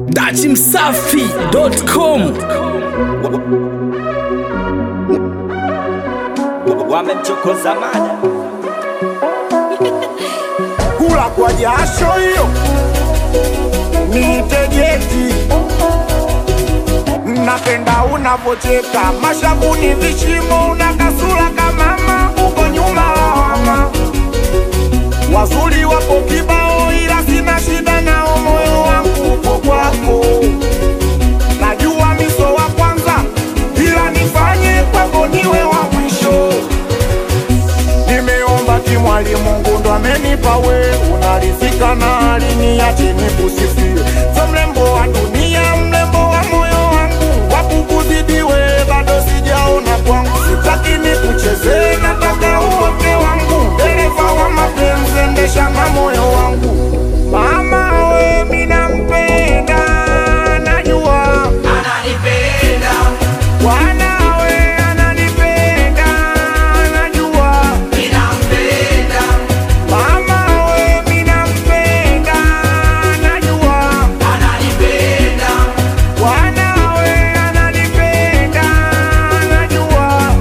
dachimsafi.com wamemchokoza mada kula kwa jasho hiyo nitegeti napenda unavocheka mashavuni vishimo una kasura kamama uko nyuma lawama wazuri wapo kibao ila sina shida nao moyo wangu upo kwako najua miso wa kwanza ila nifanye kwako niwe wa mwisho nimeomba kimwali Mungu ndo amenipa we, unarizika na aliniache nikusifie. So mrembo wa dunia, mrembo wa moyo wangu, wakukuzidiwe bado sijaona kwangu. Sitaki nikuchezee, nataka uoke wangu, dereva wa mapenzi, endesha na moyo wangu. Mama we, mina mpenda, najua wanawe ananipenda, najua Mama we mina mpenda najua wanawe ananipenda najua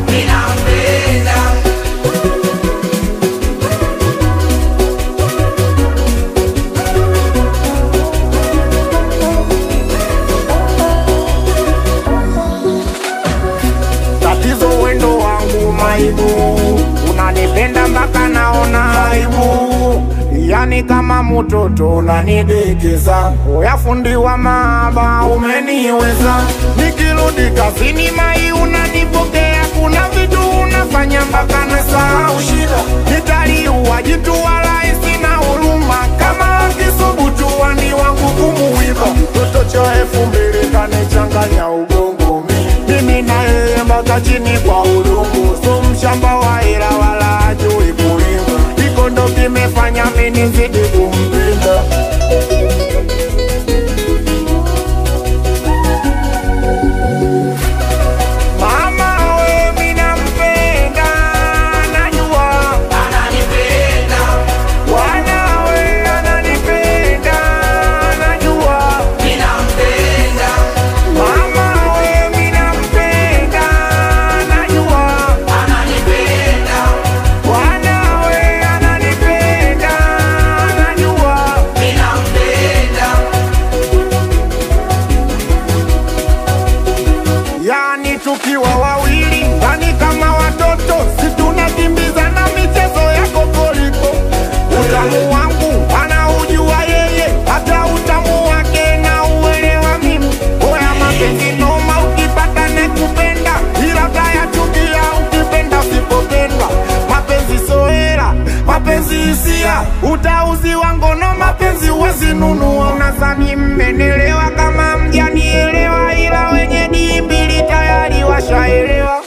tatizo wendo wangu maibu unanipenda mpaka naona aibu yani kama mtoto unanidekeza oya fundi wa maaba umeniweza nikirudi kazini mai unanipokea kuna vitu unafanya mpaka nasahau shida nitaliua jitu wala sina huruma kama akisubutu wani wangu kumuiba mtoto cha elfu mbili kanichanganya ugongo mi mimi na yeye mpaka chini kwa udongo so mshamba wa hela wala ajui kulima iko ndo kimefanya mimi nizidi kumpenda Mama we mina mpenda najua wanawe ananipenda najua Mama we mina mpenda najua wanawe ananipenda najua yani tukiwa wawili ndani kama watoto situnakimbizana michezo ya kokoliko utamu wangu anaujua yeye hata utamu wake na uelewa mimi oya mapenzi noma ukipata nekupenda ila tayachukia ukipenda usipopendwa mapenzi soera mapenzi hisia utauziwa ngono mapenzi uwezinunua unazani mmenelewa kama mjanielewa ila wenye dii mbili tayari washaelewa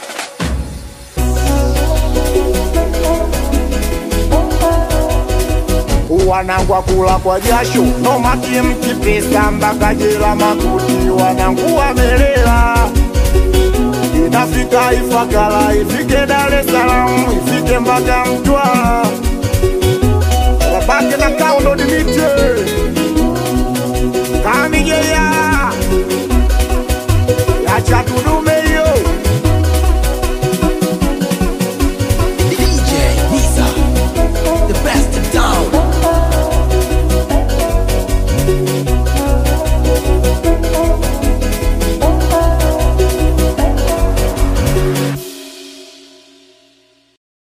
wanangwa kula kwa jasho nomaki mkipesa mpaka jela makuti wanangu wamelela inafika Ifakara ifike Dar es Salaam ifike mpaka Mtwara wabake na kaundo dimite